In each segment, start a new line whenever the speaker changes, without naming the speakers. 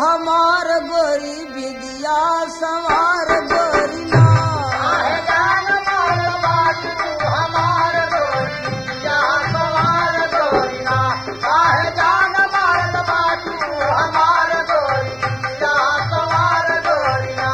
हमार गोरी विद्या सवार गोरी ना
काहे जान मार बाटी तू हमार गोरी या सवार गोरी ना काहे जान मार बाटी तू हमार गोरी या सवार गोरी ना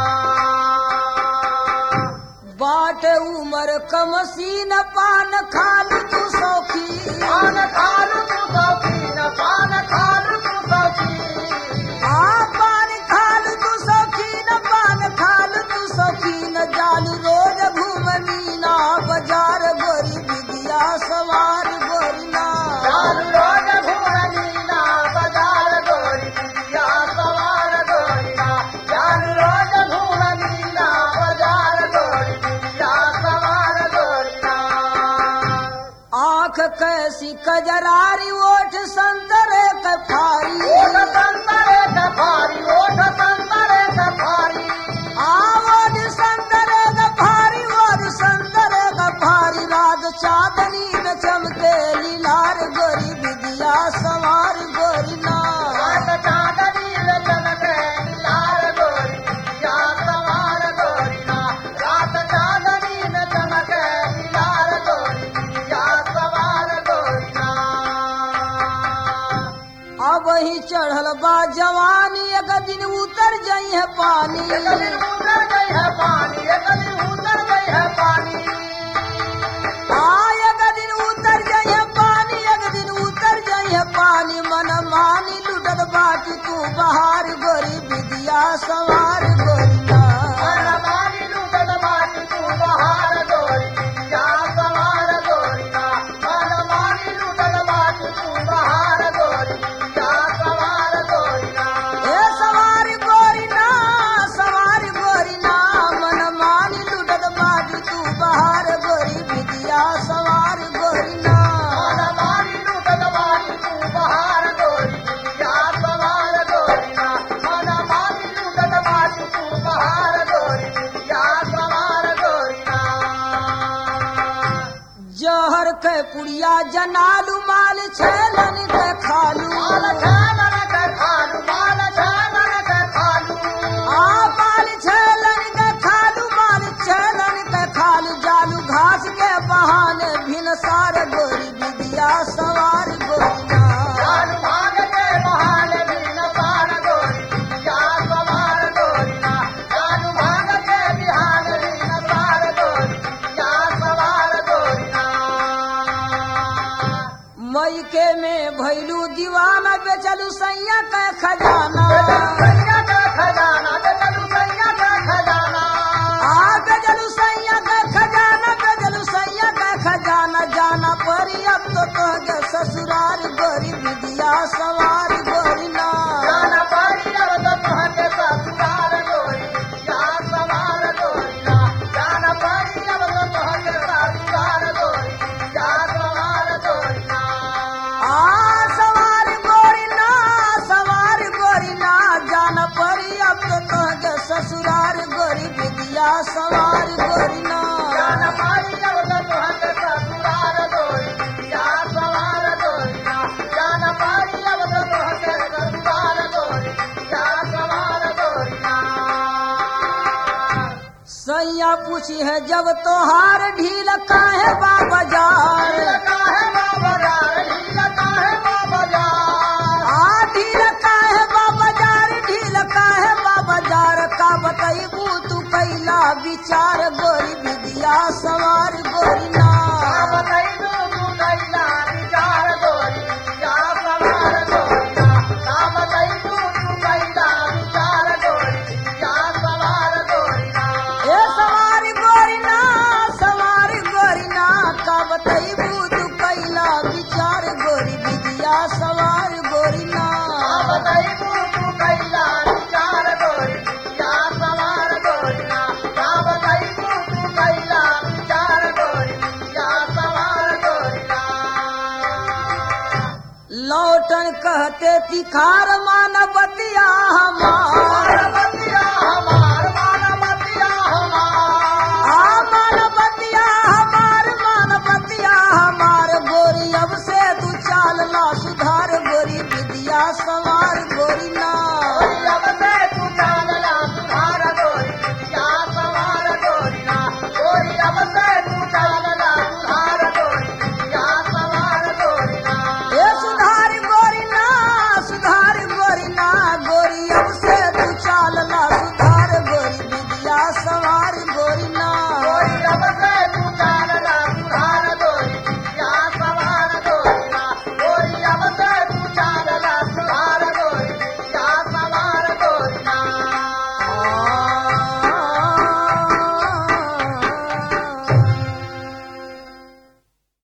बाट उमर कमसीन पान खाल तू सौखी
पान खालू तू सौखीन पान खालू तू सौखीन
आ पान खाल तू सौखीन पान खाल तू सौखीन जाल रोज घूम मीना बाजार गोरी विद्या सवार गोरी ना
चालू रोज घूमनीना बाजार गोरी या सवार गोरी ना चालू रोज घूमनीना बाजार गोरी या सवार गोरी ना
आंख कैसी कजरारी ओठ संतरे कफारी
ओठ संतरे कफारी ओठ संतरे कफारी
आवड संतरे गफारी ओड संतरे गफारी रात चांदनी में चमके लीलार गोरी विद्या सवार गोरी ना
रात चांदनी में चमके लाल गोरी या सवार गोरी ना रात चांदनी में चमके लाल गोरी या सवार गोरी ना
अब ही चढ़ल बा जवानी एक दिन उतर जाई है पानी
एक दिन उतर गई है पानी एक दिन उतर गई है पानी
आ एक दिन उतर जाई है पानी एक दिन उतर जाई है पानी मन मानी लुटत बाटी तू बहार गोरी विद्या सवार गोरी ना
मनमानी लूटत बाटी तू बहार गोरी या सवार गोरी ना मनमानी लूटत बाटी तू बहार गोरी या सवार गोरी ना
ए सवार गोरी ना सवार गोरी ना मन मानी लुटत बाटी तू बहार गोरी विद्या सवार गोरी ना
मनमानी लूटत बाटी तू बहार गोरी या सवार गोरी ना मनमानी लूटत बाटी तू बहार गोरी या सवार गोरी ना
जहर के पुड़िया जनालू माल छेलन के खालू
माल छानन के खालू माल छानन के खालू
आ माल छेलन के खालू माल छेलन के खालू जालू घास के बहाने भिन सार गोरी विद्या सवार गोरी ना
जान भाग के बहाने भी न पार गोरी या सवार गोरी ना जान भाग के बिहान भी न पार गोरी या सवार गोरी ना
मई के में भैलू दीवाना बेचलू सैया के खजाना
सैया का खजाना बेचलू सैया का खजाना
आ बेचलू सैया का खजाना बेचलू सैया का खजाना जाना परी अब तो तोहके ससुराल गोरी विद्या सवार गोरी ना
जान पारी अब तो तुहके ससुराल गोरी या सवार गोरी ना जान पारी अब तो तुहके ससुराल गोरी या सवार गोरी ना
आ सवार गोरी ना सवार गोरी ना जान परी अब तो तोहके ससुराल गोरी विद्या सवार गोरी ना
जान पारी अब तो तुहके ससुराल गोरी या सवार गोरी ना जान पारी अब तो तुहके ससुराल गोरी या सवार गोरी ना
सैया पूछी है जब तोहार ढील काहे बा बाजार आ ढील काहे बा बाजार ढील काहे बा बाजार का बतैबू तू कैला विचार गोरी विद्या सवार गोरी ना ए सवार गोरी ना सवार गोरी ना का बतैबू तू कैला विचार गोरी विद्या सवार गोरी ना लौटन कहते तिखार मान बतिया हमार